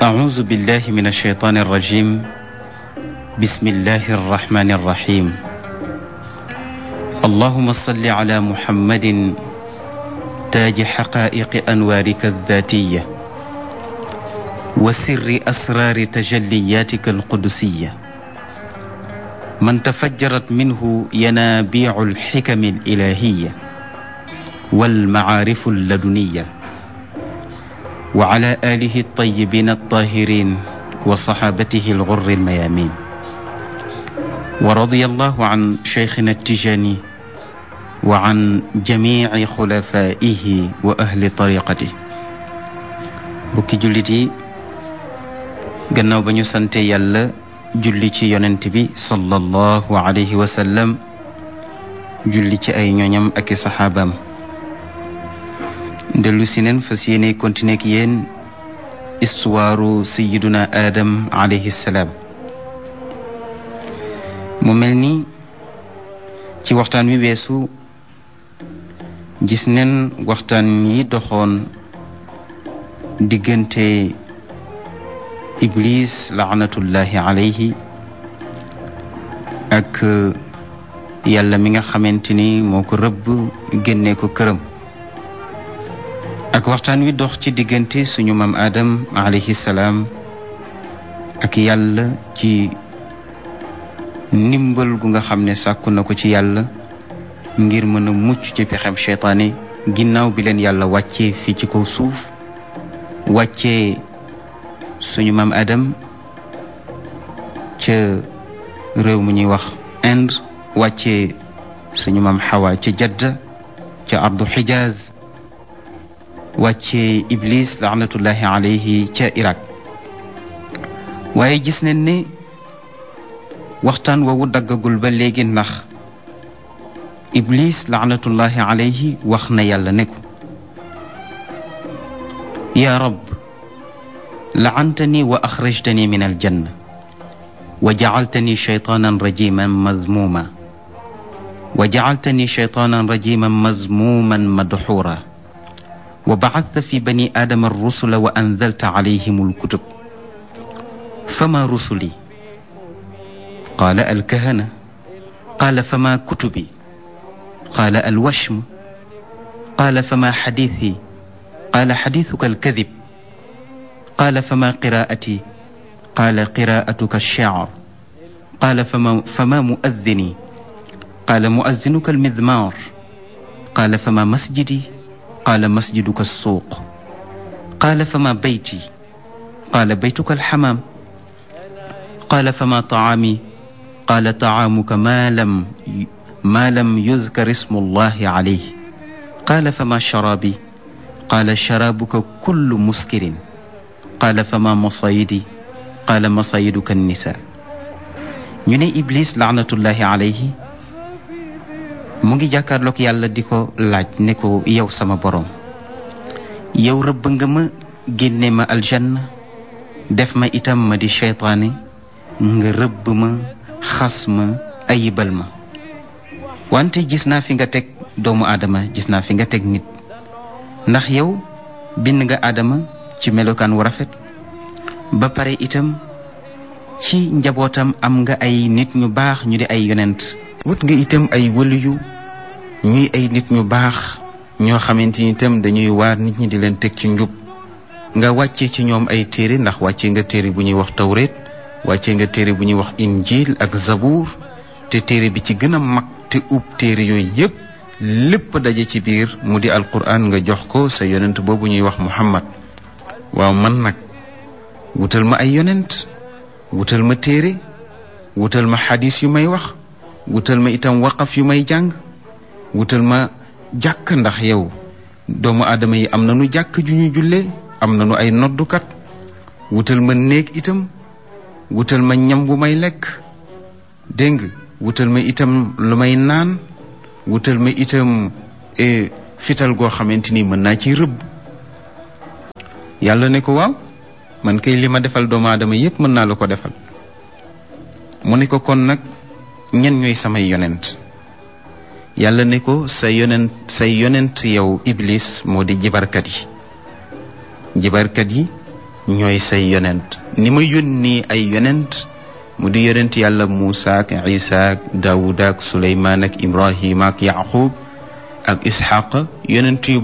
أعوذ بالله من الشيطان الرجيم بسم الله الرحمن الرحيم اللهم صل على محمد تاج حقائق أنوارك الذاتية وسر أسرار تجلياتك القدسية من تفجرت منه ينابيع الحكم الإلهية والمعارف اللدنية وعلى آله الطيبين الطاهرين وصحابته الغر الميامين ورضي الله عن شيخنا التجاني وعن جميع خلفائه وأهل طريقته bukki jullit yi gannaaw ba ñu sante yàlla julli ci yonent bi sallallahu alayhi wa sallam julli ci ay ñooñam ak i saxaabaam dellu si neen fas yéene continuer ak yéen istuwaaru sayiduna aadam alayhi salaam mu mel ni ci waxtaan wi weesu gis neen waxtaan yi doxoon diggante iblis laanatullahi alayhi ak yàlla mi nga xamante ni moo ko rëbb génne ko këram ak waxtaan wi dox ci diggante suñu maam Adam alayhi salaam ak yàlla ci ndimbal gu nga xam ne sàkku na ko ci yàlla ngir mën a mucc ci pexem seytaane ginnaaw bi leen yàlla wàccee fii ci kaw suuf wàccee suñu maam Adam ca réew mu ñuy wax Inde wàccee suñu maam Xawa ca Jadda ca ardu Xijaaz wàccee Iblis laanatullahi alayhi ca Irak waaye gis nañ ne waxtaan woowu daggagul ba léegi ndax Iblis laanatullahi alayhi wax na yàlla ne ko yaa rab laantani wa axrajtani min aljanna wa jacaltani shaytaanan rajiman mazmuma wa jacaltani shaytaanan rajiman mazmuman madxuura wa bacadta fi bani aadama arrusula wa anzalta calayhim alkutub fama rusuli qaala alkahana qaala fama kutubi qaala alwashmu qaala fama xadiithi qaala xadiithuka alkadib qaala fama qiraa'ati qaala qiraa'atuka alshicr qaala fama fama muaddini qaala muazzinuka almidmaar qaala fama masjidi qaala masjiduka alsuuq qaala fama bayti qaala baytuka alxamaam qaala fama tacaami qaala tacaamuka maa lam maa lam yuzkar ismu allahi calayh qaala fama sharaabi qaala sharaabuka kullu muskirin qaala fama masayidi qaala masayiduka annisaa ñu ne iblis laanatullahi alayhi mu ngi jàkkaarloog yàlla di ko laaj ne ko yow sama boroom yow rëbb nga ma génne ma aljanna def ma itam ma di seytaane nga rëbb ma xas ma ayibal ma wante gis naa fi nga teg doomu aadama gis naa fi nga teg nit ndax yow bind nga aadama ci melokaan wu rafet ba pare itam ci njabootam am nga ay nit ñu baax ñu di ay yonent wut nga itam ay wëliyu ñuy ay nit ñu baax ñoo xamante ni itam dañuy waar nit ñi di leen teg ci njub nga wàcce ci ñoom ay téere ndax wàcce nga téere bu ñuy wax tawreet wàcce nga téere bu ñuy wax injil ak zabuur te téere bi ci gën a mag te ub téere yooyu yépp lépp daje ci biir mu di alquran nga jox ko sa yonent boobu ñuy wax muhammad waaw man nag wutal ma ay yonent wutal ma téere wutal ma xadis yu may wax wutal ma itam waqaf yu may jàng wutal ma jàkk ndax yow doomu aadama yi am na nu jàkk ju ñu jullee am na nu ay noddukat wutal ma néeg itam wutal ma ñam bu may lekk dégg nga wutal ma itam lu may naan wutal ma itam fital goo xamante ni mën naa ci rëbb yàlla ne ko waaw man kay li ma defal doomu aadama yépp mën naa la ko defal mu ne ko kon nag ñen ñooy samay yonent yàlla ne ko sa yonent say yonent yow iblis moo di jibarkat yi jibarkat yi ñooy say yonent ni ma yónni ay yonent mu di yonent yàlla Muusa ak Isa ak Daawuda ak Suleymaan ak Ibrahima ak Yaqub ak Isxaq yonent yu